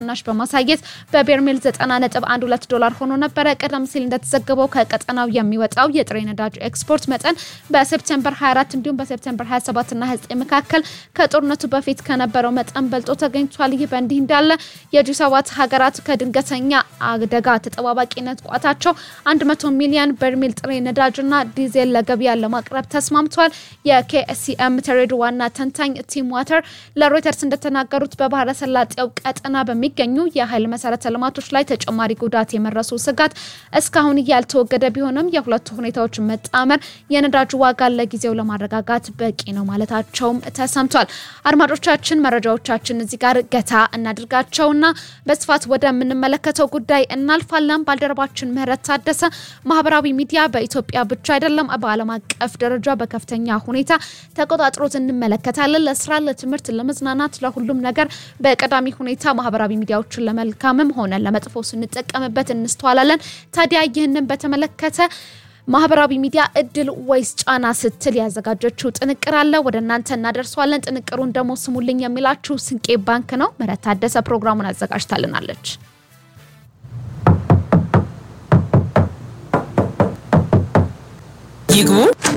ቅናሽ በማሳየት በቤርሜል 90.12 ዶላር ሆኖ ነበረ። ቀደም ሲል እንደተዘገበው ከቀጠናው የሚወጣው የጥሬ ነዳጅ ኤክስፖርት መጠን በሴፕቴምበር 24 እንዲሁም በሴፕቴምበር 27 እና 29 መካከል ከጦርነቱ በፊት ከነበረው መጠን በልጦ ተገኝቷል። ይህ በእንዲህ እንዳለ የጂ ሰባት ሀገራት ከድንገተኛ አደጋ ተጠባባቂነት ቋታቸው 100 ሚሊዮን በርሜል ጥሬ ነዳጅና ዲዜል ለገበያ ለማቅረብ ተስማምቷል። የኬኤስሲኤም ትሬድ ዋና ተንታኝ ቲም ዋተር ለሮይተርስ እንደተናገሩት በባህረ ሰላጤው ቀጠና በሚገኙ የኃይል መሰረተ ልማቶች ላይ ተጨማሪ ጉዳት የመረሱ ስጋት እስካሁን ያልተወገደ ቢሆንም የሁለቱ ሁኔታዎች መጣመር የነዳጅ ዋጋን ለጊዜው ለማረጋጋት በቂ ነው ማለታቸውም ተሰምቷል። አድማጮቻችን መረጃዎቻችን እዚህ ጋር ገታ እናድርጋቸውና በስፋት ወደምንመለከተው ጉዳይ እናልፋለን። ባልደረባችን ምህረት ታደሰ ማህበራዊ ሚዲያ በኢትዮጵያ ብቻ አይደለም በዓለም አቀፍ ደረጃ በከፍተኛ ሁኔታ ተቆጣጥሮት እንመለከታለን። ለስራ፣ ለትምህርት፣ ለመዝናናት፣ ለሁሉም ነገር በቀዳሚ ሁኔታ ማህበራዊ ሚዲያዎችን ለመልካምም ሆነ ለመጥፎ ስንጠቀምበት እንስተዋላለን። ታዲያ ይህንን በተመለከተ ማህበራዊ ሚዲያ እድል ወይስ ጫና ስትል ያዘጋጀችው ጥንቅር አለ፣ ወደ እናንተ እናደርሰዋለን። ጥንቅሩን ደግሞ ስሙልኝ የሚላችሁ ስንቄ ባንክ ነው። ምህረት ታደሰ ፕሮግራሙን አዘጋጅታልናለች። ይግቡ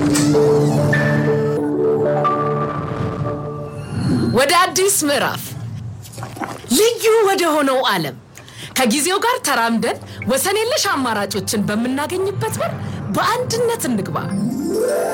ወደ አዲስ ምዕራፍ ልዩ ወደ ሆነው ዓለም ከጊዜው ጋር ተራምደን ወሰን የለሽ አማራጮችን በምናገኝበት በር በአንድነት እንግባ።